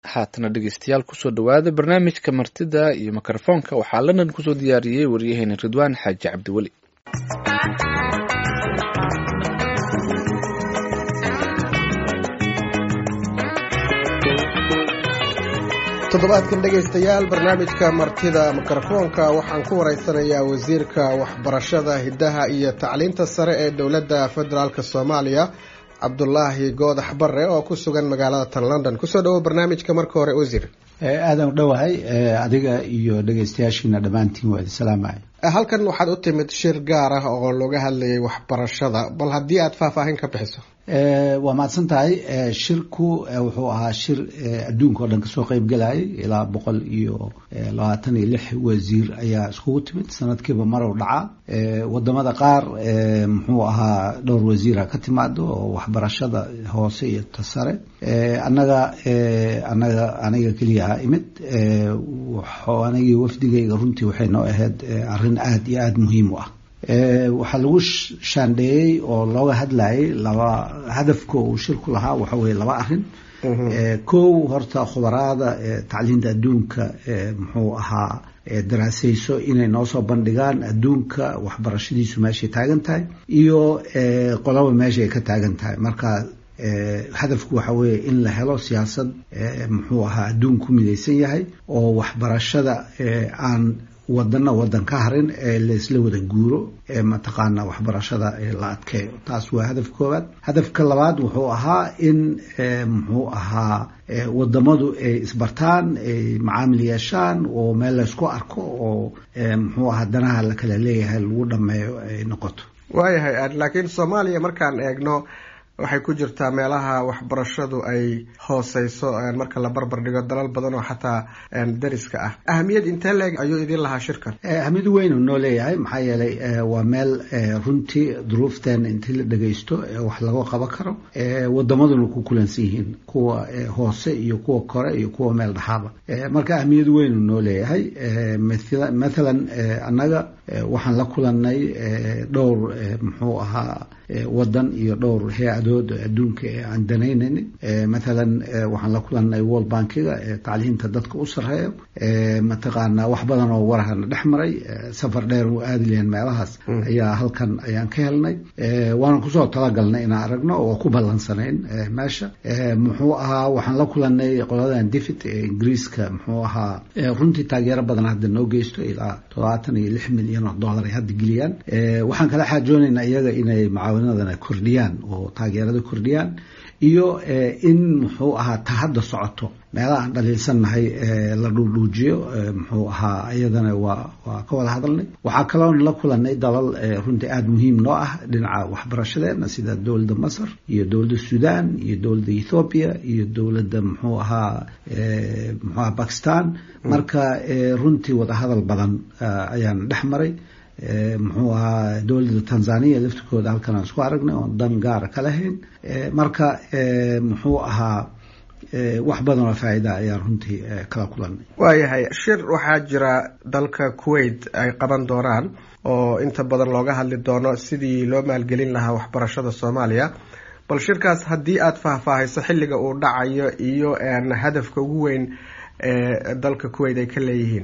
haatana dhegeystayaal kusoo dhowaada barnaamijka martida iyo mikrofoonka waxaa london kusoo diyaariyey waryaheena ridwaan xaaji cabdiweli toddobaadkan dhegaystayaal barnaamijka martida mikrofoonka waxaan ku waraysanayaa wasiirka waxbarashada hiddaha iyo tacliinta sare ee dowladda federaalk soomaaliya cabdulaahi goodax bare oo ku sugan magaalada tan london kusoo dhawo barnaamijka marka hore wasiir aadan u dhowahay adiga iyo dhegaystayaashiina dhammaantiin waa idin salaamaya halkan waxaad u timid shir gaar ah oo looga hadlayay waxbarashada bal haddii aad faahfaahin ka bixiso waa mahadsan tahay shirku wuxuu ahaa shir adduunka oo dhan kasoo qeyb galayay ilaa boqol iyo labaatan iyo lix wasiir ayaa iskugu timid sanadkiiba marow dhaca wadamada qaar muxuu ahaa dhowr wasiira ka timaado oo waxbarashada hoose iyo ta sare annaga anaga aniga keliya imid anigii wafdigayga runtii waxay noo ahayd arrin aada iyo aada muhiim u ah waxaa lagu shaandheeyey oo looga hadlayay laba hadafka uu shirku lahaa waxa weye laba arrin kow horta khubaraada tacliinta adduunka muxuu ahaa daraasayso inay noo soo bandhigaan adduunka waxbarashadiisu meeshay taagan tahay iyo qolaba meesha ay ka taagan tahay marka hadafku waxa weeye in la helo siyaasad muxuu ahaa adduunku midaysan yahay oo waxbarashada aan wadana wadan ka harin ee laysla wada guuro ee mataqaana waxbarashada la adkeeyo taas waa hadafka koowaad hadafka labaad wuxuu ahaa in muxuu ahaa wadamadu ay isbartaan ay macaamil yeeshaan oo meel laysku arko oo muxuu ahaa danaha la kala leeyahay lagu dhameeyo ay noqoto waayahay laakiin soomaaliya markaan eegno waxay ku jirtaa meelaha waxbarashadu ay hooseyso marka la barbar dhigo dalal badan oo xataa dariska ah ahamiyad intee leeg ayuu idin lahaa shirkan ahamiyad weyn noo leeyahay maxaa yeelay waa meel runtii duruufteena intii la dhagaysto wax laga qaban karo wadamaduna ku kulansan yihiin kuwa hoose iyo kuwa kore iyo kuwa meel dhaxaaba marka ahamiyad weyn noo leeyahay mathalan annaga waxaan la kulanay dhowr muxuu ahaa wadan iyo dhowr hay-adood adduunka ee aan danaynaynin mathalan waxaan la kulanay world bankiga tacliinta dadka u sareeyo mataqaana wax badan oo warahana dhex maray safar dheer u aadi lahayn meelahaas ayaa halkan ayaan ka helnay waana kusoo talagalnay inaan aragno oo ku ballansanayn meesha muxuu ahaa waxaan la kulanay qoladan divit ee ingiriiska muxuu ahaa runtii taageero badan hadda noo geysto ilaa toddobaatan iyo lix milyan oo dollar ay hadda geliyaan waxaan kala xaajoonaynaa iyaga inay mucaawinadana kordhiyaan oo taageerada kordhiyaan iyo in muxuu ahaa ta hadda socoto meelaha aan dhaliilsannahay la dhuudhuujiyo muxuu ahaa iyadana waa waa ka wada hadalnay waxaa kaloon la kulanay dalal runtii aada muhiim noo ah dhinaca waxbarashadeena sida dowladda masar iyo dowladda sudan iyo dowladda ethoobiya iyo dowladda muxuu ahaa muxuu ahaa bakistan marka runtii wadahadal badan ayaan dhex maray muxuu ahaa dowladda tanzania laftirkooda halkan aan isku aragnay oon dan gaara ka lahayn marka muxuu ahaa wax badan oo faa'iida ayaan runtii kala kulanay waayahay shir waxaa jira dalka kuwait ay qaban doonaan oo inta badan looga hadli doono sidii loo maalgelin lahaa waxbarashada soomaaliya bal shirkaas haddii aada faahfaahayso xilliga uu dhacayo iyo hadafka ugu weyn ee dalka kuwait ay ka leeyihiin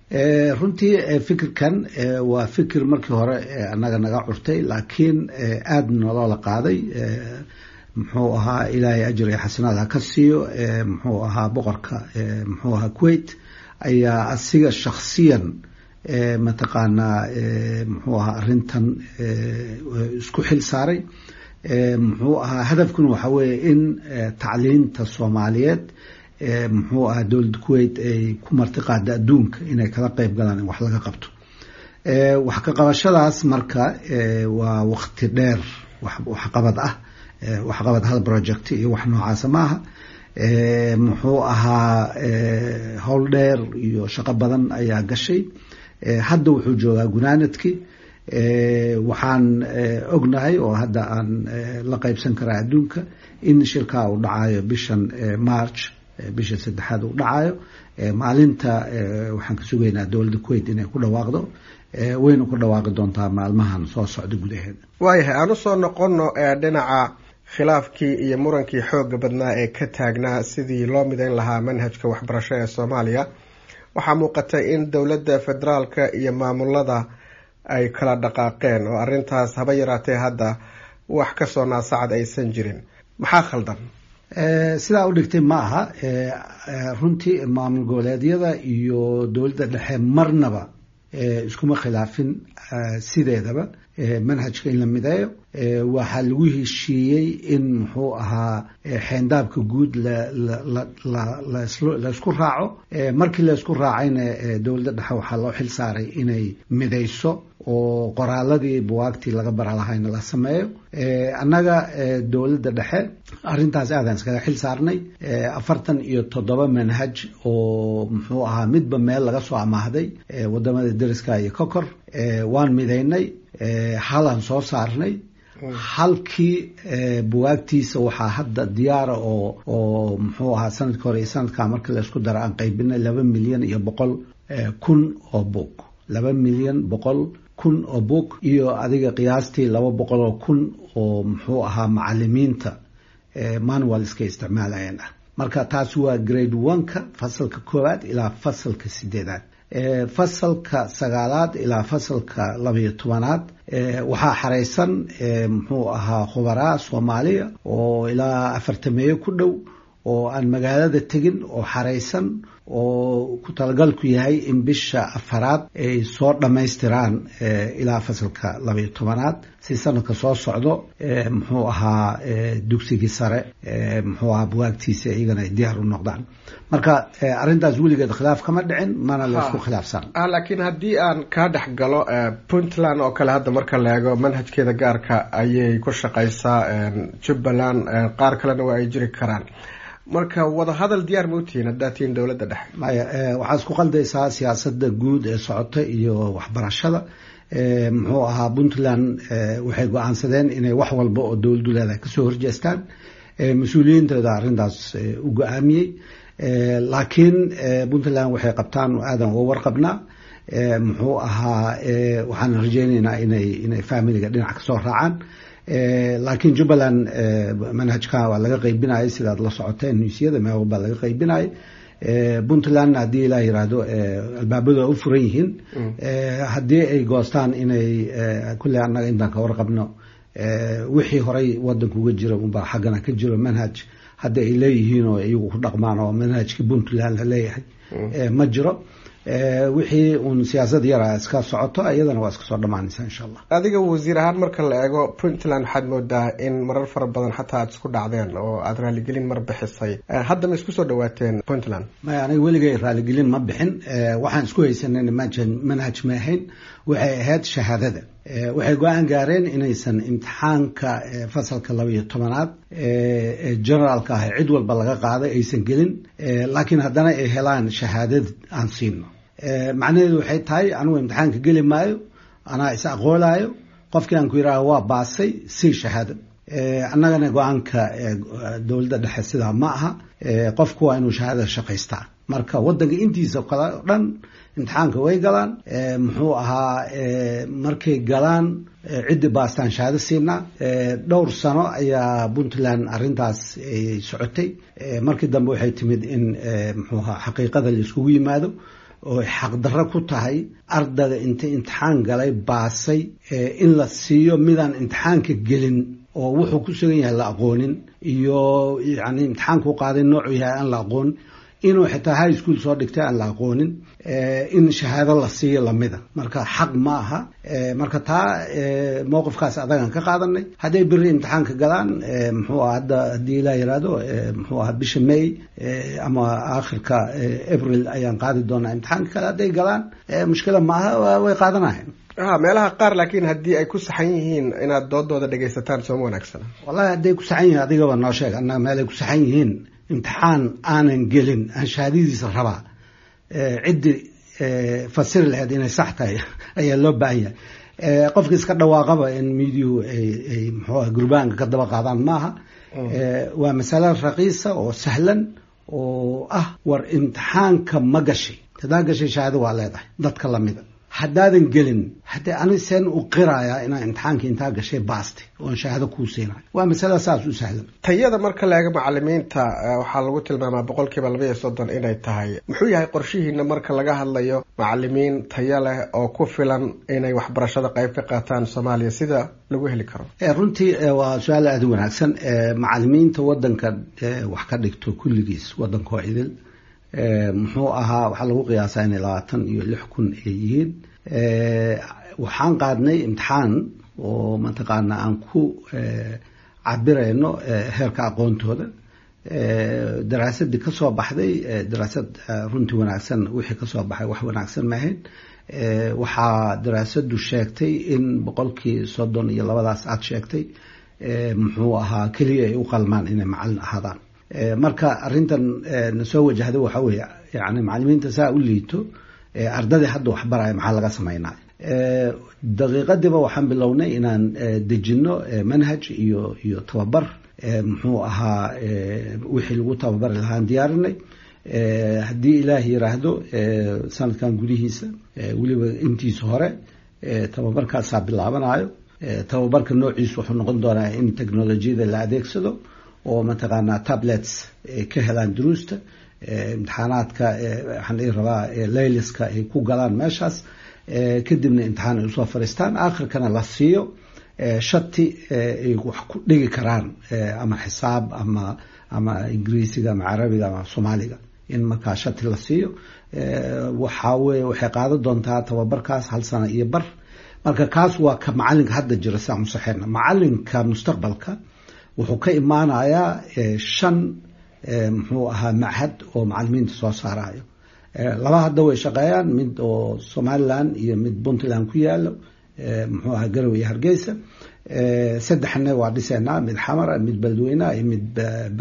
runtii fikirkan waa fikir markii hore annaga naga curtay laakiin aada nolola qaaday muxuu ahaa ilaahay ajir iyo xasanaad ha ka siiyo muxuu ahaa boqorka muxuu ahaa kuwait ayaa asiga shaksiyan mataqaanaa muxuu ahaa arrintan isku xil saaray muxuu ahaa hadafkuna waxa weeye in tacliinta soomaaliyeed muxuu ahaa dowladda kuwait ay ku martiqaada adduunka inay kala qeyb galaan in wax laga qabto wax ka qabashadaas marka waa wakti dheer waxqabad ah waxqabad hal project iyo wax noocaasa maaha muxuu ahaa howl dheer iyo shaqo badan ayaa gashay hadda wuxuu joogaa gunaanadkii waxaan ognahay oo hadda aan la qeybsan karaa adduunka in shirkaa uu dhacayo bishan march bisha saddexaad uu dhacayo maalinta waxaan ka sugaynaa dowladda kuwait inay ku dhawaaqdo wayna ku dhawaaqi doontaa maalmahan soo socda gudaheeda waayahay aan usoo noqono dhinaca khilaafkii iyo murankii xooga badnaa ee ka taagnaa sidii loo mideyn lahaa manhajka waxbarasho ee soomaaliya waxaa muuqatay in dowladda federaalka iyo maamulada ay kala dhaqaaqeen oo arrintaas haba yaraatee hadda wax kasoo naasacad aysan jirin maxaa khaldan sidaa u dhigtay ma aha runtii maamul goboleedyada iyo dowladda dhexe marnaba iskuma khilaafin sideedaba manhajka in la mideeyo waxaa lagu heshiiyey in muxuu ahaa xeendaabka guud laysku raaco markii laysku raacayna dowladda dhexe waxaa loo xil saaray inay midayso oo qoraaladii buwaagtii laga bara lahayna la sameeyo annaga dowladda dhexe arrintaas aadaan iskaga xil saarnay afartan iyo toddoba manhaj oo muxuu ahaa midba meel laga soo amaahday wadamada deriska iyo kokor waan midaynay halaan soo saarnay halkii buwaagtiisa waxaa hadda diyaara oo oo muxuu ahaa sanadka hore iyo sanadkaa markii laysku daro aan qaybinay laba milyan iyo boqol kun oo buug laba milyan boqol kun oo buug iyo adiga qiyaastii laba boqol oo kun oo muxuu ahaa macalimiinta manual iska isticmaalayeen ah marka taas waa grade one-ka fasalka koowaad ilaa fasalka sideedaad fasalka sagaalaad ilaa fasalka labayo tobanaad waxaa xaraysan muxuu ahaa khubaraa soomaaliya oo ilaa afartameeyo ku dhow oo aan magaalada tegin oo xaraysan oo ku talagalku yahay in bisha afaraad ay soo dhammaystiraan ilaa fasalka labayo tobanaad si sanadka soo socdo muxuu ahaa dugsigii sare muxuu ahaa buwaagtiisa iyagana ay diyaar u noqdaan marka arrintaas weligeed khilaaf kama dhicin mana laysku khilaafsan laakiin haddii aan kaa dhex galo puntland oo kale hadda marka la eego manhajkeeda gaarka ayay ku shaqaysaa jubbaland qaar kalena waa ay jiri karaan marka wadahadal diyaar ma utihiin haddaad tihiin dowladda dhexe maya waxaa isku qaldaysaa siyaasadda guud ee socota iyo waxbarashada muxuu ahaa puntland waxay go-aansadeen inay wax walba oo dowladdu leedahay kasoo horjeestaan mas-uuliyiintooda arrintaas u go-aamiyey laakiin puntland waxay qabtaan aadan uga warqabnaa muxuu ahaa waxaan rajeyneynaa inay inay familiga dhinac kasoo raacaan laakiin jubbaland manhajka waa laga qaybinayay sidaad la socoteen nuusyada meel walbaa laga qaybinayay puntland haddii ilaa yiraahdo albaabadu u furan yihiin haddii ay goostaan inay kulle annaga intaan ka warqabno wixii horay wadanka uga jira unbaa xaggana ka jiro manhaj hadda ay leeyihiin oo iyagu ku dhaqmaan oo manhajka puntland la leeyahay ma jiro wixii uun siyaasad yara iska socoto iyadana waa iska soo dhamaanaysa insha allah adiga wasiir ahaan marka la eego puntland waxaad moodaa in marar fara badan xataa aad isku dhacdeen oo aada raaligelin mar bixisay hadda ma isku soo dhawaateen puntland maya aniga weligay raaligelin ma bixin waxaan isku haysanay manhaj ma ahayn waxay ahayd shahaadada waxay go-aan gaareen inaysan imtixaanka fasalka laba iyo tobanaad ee generaalka ah cid walba laga qaaday aysan gelin laakiin haddana ay helaan shahaadad aan siino macnaheedu waxay tahay anigu imtixaanka geli maayo anaa is aqoolaayo qofkii aan ku yidhaaho waa baasay sii shahaado annagana go-aanka dowladda dhexe sidaa ma aha qofku waa inuu shahaadada shaqaystaa marka wadanka intiisa kale o dhan imtixaanka way galaan muxuu ahaa markay galaan ciddi baastaan shahaado siinaa dhowr sano ayaa puntland arrintaas ay socotay markii dambe waxay timid in muxuu ahaa xaqiiqada la iskugu yimaado oo xaqdarro ku tahay ardayga inta imtixaan galay baasay in la siiyo midaan imtixaanka gelin oo wuxuu ku sugan yahay la aqoonin iyo yani imtixaanku qaaday noocuu yahay aan la aqoonin inuu xitaa high school soo dhigtay aan la aqoonin in shahaado la siiyo lamida marka xaq ma aha marka taa mowqifkaas adagan ka qaadanay hadday beri imtixaanka galaan muxuu aha hadda haddii ilaa yiraahdo muxuu aha bisha may ama aakhirka april ayaan qaadi doonaa imtixaanka kale hadday galaan mushkila maaha way qaadanahayn ha meelaha qaar laakiin haddii ay ku saxan yihiin inaad doodooda dhegaysataan sooma wanaagsana wallahi hadday ku saxan yihiin adigaba noo sheeg annaga meelay ku saxan yihiin imtixaan aanan gelin aan shahaadadiisa rabaa ciddi fasiri lahayd inay sax tahay ayaa loo baahan yahay qofka iska dhawaaqaba in miidiyuhu ay muxuuah gurbaanka ka daba qaadaan maaha waa masale raqiisa oo sahlan oo ah war imtixaanka ma gashay hadaa gashay shahaado waa leedahay dadka lamida haddaadan gelin haddee ani seen u qirayaa inaa imtixaankii intaa gashay baasti oon shahaado kuu siinayo waa masala saas u sahlan tayada marka la eego macalimiinta waxaa lagu tilmaamaa boqolkiiba laba iyo soddon inay tahay muxuu yahay qorshihiina marka laga hadlayo macalimiin tayo leh oo ku filan inay waxbarashada qayb ka qaataan soomaaliya sida lagu heli karo runtii waa su-aal aada u wanaagsan macalimiinta wadanka wax ka dhigto kulligiis wadankoo idil muxuu ahaa waxaa lagu qiyaasaa inay labaatan iyo lix kun ay yihiin waxaan qaadnay imtixaan oo mataqaana aan ku cabirayno heerka aqoontooda daraasadii kasoo baxday daraasad runtii wanaagsan wixii kasoo baxay wax wanaagsan maahayn waxaa daraasadu sheegtay in boqolkii soddon iyo labadaas aad sheegtay muxuu ahaa keliya ay u qalmaan inay macalin ahaadaan marka arintan nasoo wajahda waxa weeye yani macalimiinta saa u liito ardadii hadda waxbaraya maxaa laga sameynaya daqiiqadiiba waxaan bilownay inaan dejino manhaj iyo iyo tababar muxuu ahaa wixii lagu tababari lahaan diyaarinay haddii ilaah yiraahdo sanadkan gudihiisa weliba intiisa hore tababarkaasaa bilaabanayo tababarka noociisu wuxuu noqon doonaa in technolojiyada la adeegsado oo mataqaanaa tablets ay ka helaan duruusta imtixaanaadka waxaan dhihi rabaa layliska ay ku galaan meeshaas kadibna imtixaan ay usoo fariistaan aakhirkana la siiyo shati ay wax ku dhigi karaan ama xisaab ama ama ingiriisiga ama carabiga ama soomaaliga in markaa shati la siiyo waxaa weye waxay qaadan doontaa tababarkaas hal sano iyo bar marka kaas waa ka macalinka hadda jira siaan usaxeyna macalinka mustaqbalka wuxuu ka imaanayaa shan muxuu ahaa machad oo macalimiinta soo saarayo laba hadda way shaqeeyaan mid oo somaliland iyo mid puntland ku yaalo muxuu ahaa garowe iyo hargeysa saddexna waa dhiseynaa mid xamara mid beledweyneah iyo mid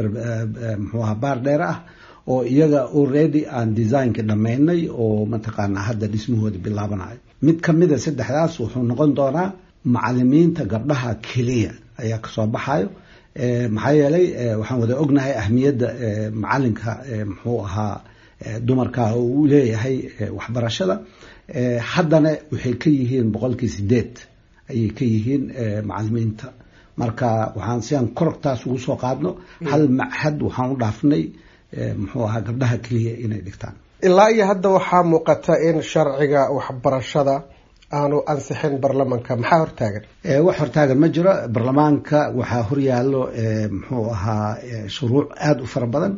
muxuu ahaa baar dheer ah oo iyaga already aan designka dhammaynay oo mataqaanaa hadda dhismahooda bilaabanayo mid kamida saddexdaas wuxuu noqon doonaa macalimiinta gabdhaha keliya ayaa kasoo baxayo maxaa yeelay waxaan wada ognahay ahmiyadda macalinka muxuu ahaa dumarka oo uu leeyahay waxbarashada haddana waxay ka yihiin boqolkii sideed ayay ka yihiin macalimiinta marka waxaan siaan korogtaas ugu soo qaadno hal machad waxaan u dhaafnay muxuu ahaa gabdhaha keliya inay dhigtaan ilaa iyo hadda waxaa muuqata in sharciga waxbarashada aanu ansixin baarlamanka maxaa hortaagan wax hortaagan ma jiro baarlamaanka waxaa horyaalo muxuu ahaa shuruuc aada u fara badan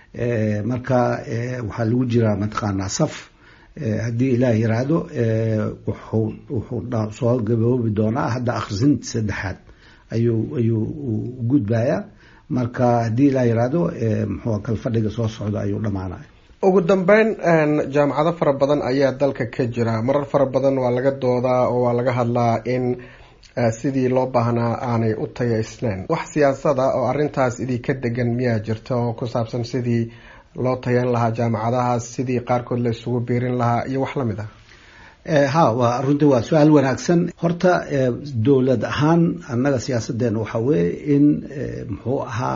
marka waxaa lagu jiraa mataqaanaa saf haddii ilaah yiraahdo wuxuu wuxuu soo gaboobi doonaa hadda akhrisinta saddexaad ayuu ayuu gudbayaa marka haddii ilaah yiraahdo muxuu kalfadhiga soo socda ayuu dhamaanaya ugu dambeyn jaamacado fara badan ayaa dalka ka jira marar fara badan waa laga doodaa oo waa laga hadlaa in sidii loo baahnaa aanay u tayaysneyn wax siyaasada oo arintaas idinka degan miyaa jirta oo ku saabsan sidii loo tayan lahaa jaamacadahaas sidii qaarkood la isugu biirin lahaa iyo wax lamid ah ha waa runtii waa su-aal wanaagsan horta dowlad ahaan annaga siyaasadeena waxaa weeye in muxuu ahaa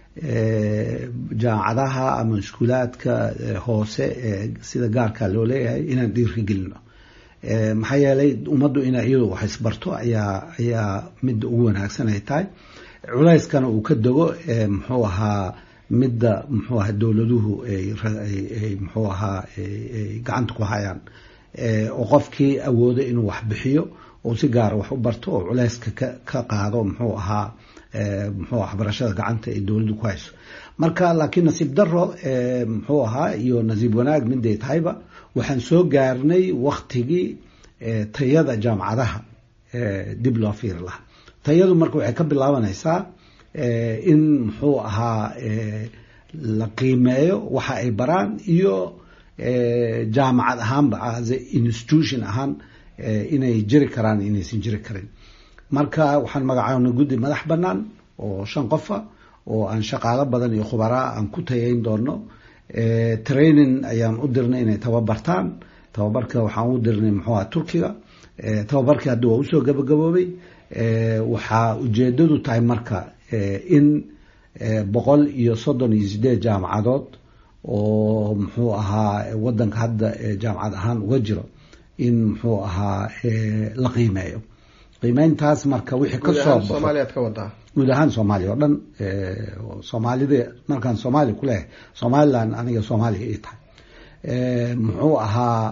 jaamacadaha ama iskuulaadka hoose sida gaarka loo leeyahay inaan dhiirka gelino maxaa yeelay ummaddu inay iyadu wax isbarto ayaa ayaa midda ugu wanaagsan ay tahay culayskana uu ka dego muxuu ahaa midda muxuu ahaa dowladuhu ay muxuu ahaa ay gacanta ku hayaan oo qofkii awoodo inuu wax bixiyo oo si gaara wax u barto oo culayska ka ka qaado muxuu ahaa muxuu waxbarashada gacanta ay dowladdu ku hayso marka laakiin nasiib daro muxuu ahaa iyo nasiib wanaag miday tahayba waxaan soo gaarnay waktigii tayada jaamacadaha dib loo fiiri lahaa tayadu marka waxay ka bilaabanaysaa in muxuu ahaa la qiimeeyo waxa ay baraan iyo jaamacad ahaanba as institution ahaan inay jiri karaan inaysan jiri karin marka waxaan magacaabnay guddi madax bannaan oo shan qofa oo aan shaqaalo badan iyo khubaraa aan ku tayayn doono training ayaan u dirnay inay tababartaan tababarka waxaan u dirnay muxuu aha turkiga tababarkii hadda waa usoo gabagaboobay waxaa ujeedadu tahay marka in boqol iyo soddon iyo sideed jaamacadood oo muxuu ahaa wadanka hadda jaamacad ahaan uga jiro in muxuu ahaa la qiimeeyo qiimeyntaas marka wixii kasoo baxo soomaaliyaad ka wadaa guud ahaan soomaaliya oo dhan soomaalida markaan soomaaliya ku leehay somaliland aniga soomaaliya ii tahay muxuu ahaa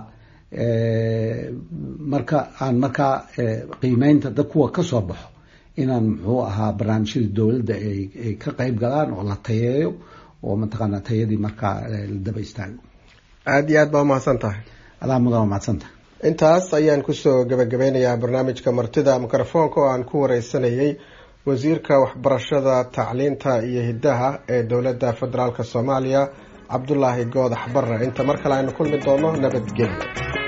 marka aan markaa qiimeynta dad kuwa kasoo baxo inaan muxuu ahaa barnaamijyada dowladda ay ka qeyb galaan oo la tayeeyo oo mataqaana tayadii markaa la daba istaago aada iyo aad baa umahadsan tahay adaa mudan mahadsan tahay intaas ayaan kusoo gabagabeynayaa barnaamijka martida mikrofoonka oo aan ku wareysanayay wasiirka waxbarashada tacliinta iyo hiddaha ee dowladda federaalk soomaaliya cabdulaahi goodax barre inta mar kale aynu kulmi doono nabadgelyo